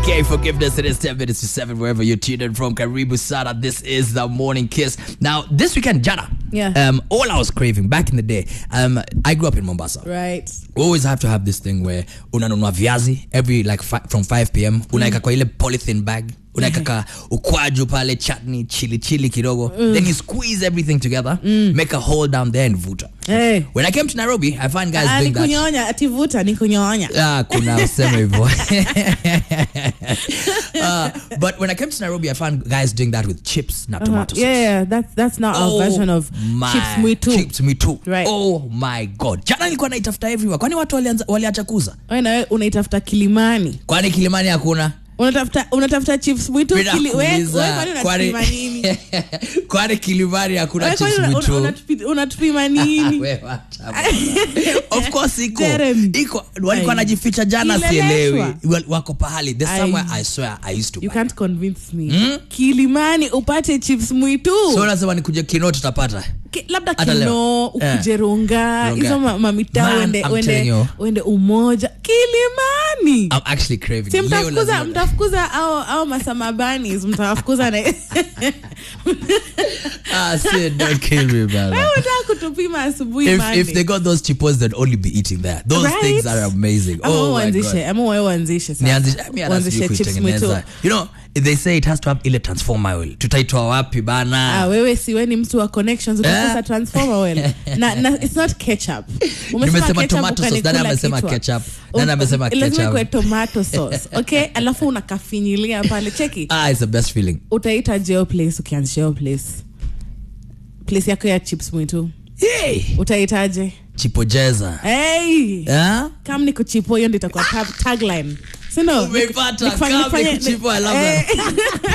Okay, forgiveness. It is 10 minutes to 7 wherever you're tuned in from. Karibu Sana. This is the morning kiss. Now, this weekend, Jana. Yeah. Um, all I was craving back in the day, um, I grew up in Mombasa. right We always have to have this thing where unanunua viazi every like fi- from 5 pm unaeka kwa ile polythene bag unaeka ka ukwaju pale chutney chili chili kidogo then you squeeze everything together make a hole down there and vuta hey. when i came to nairobi i find guys Ah, doing ni that kunyonya ativuta ni kunyonya Ah, kuna usema hivyo uh, but when i came to nairobi i found guys doing that with chips na tomato sauce yeah, yeah that's that's not our version of my- chips mwitu chips mwitu Right. oh my god jana nilikuwa naitafuta everywhere kwani watu walianza- waliacha kuuza wewe na wewe unaitafuta kilimani kwani kilimani hakuna unatafuta unatafuta chips mwitu Bila kili, wewe kuuliza. wewe kwani Kwani- unatupima nini kwani kilimani hakuna Wewe kwani chips una- mwitu una- unatupi- unatupima nini Wewe wacha bwana. of course iko Jeremy. iko walikuwa Ai. najificha jana Ileleshwa. sielewi Wal- wako pahali there's Ai. somewhere i swear i used to you buy. can't convince me kilimani upate chips mwitu so unasema nikuje kino tutapata Ki- labda Hata leo. kino Eh. ukuje runga Runga. hizo ma- mamita Man, uende, I'm uende, telling you. uende umoja kilimani i'm actually craving si Leo mtafukuza lazima- mtafukuza au, au masamabanis mtawafukuza na ah Sid, don't kill me man Wewe unataka kutupima asubuhi if, Monday. if they got those chipos they'd only be eating there those Right? things are amazing Ama wewe oh my god uanzishe ama wewe uanzishe sasa. nianzishe mi hata Uanzishe sijui chips kuitengeneza mwitu. you know they say it has to have ile transformer oil tutaitoa wapi bana Ah, wewe si wewe ni mtu wa connections utakosa Eh. transformer oil na, na it's not ketchup Umesema Nimesema ketchup tomato sauce. ukanikula Nani amesema kichwa. ketchup? Nani Um, amesema lazima ketchup? ikuwe tomato sauce okay alafu unakafinyilia pale cheki ah it's the best feeling utaita jeo place ukianzisha hiyo place place yako ya chips mwitu hey utaitaje chipojeza hey. ah kam ni kuchipo hiyo ndo itakuwa tag- tagline sindo Umeipata, come ni kuchipo, I love that.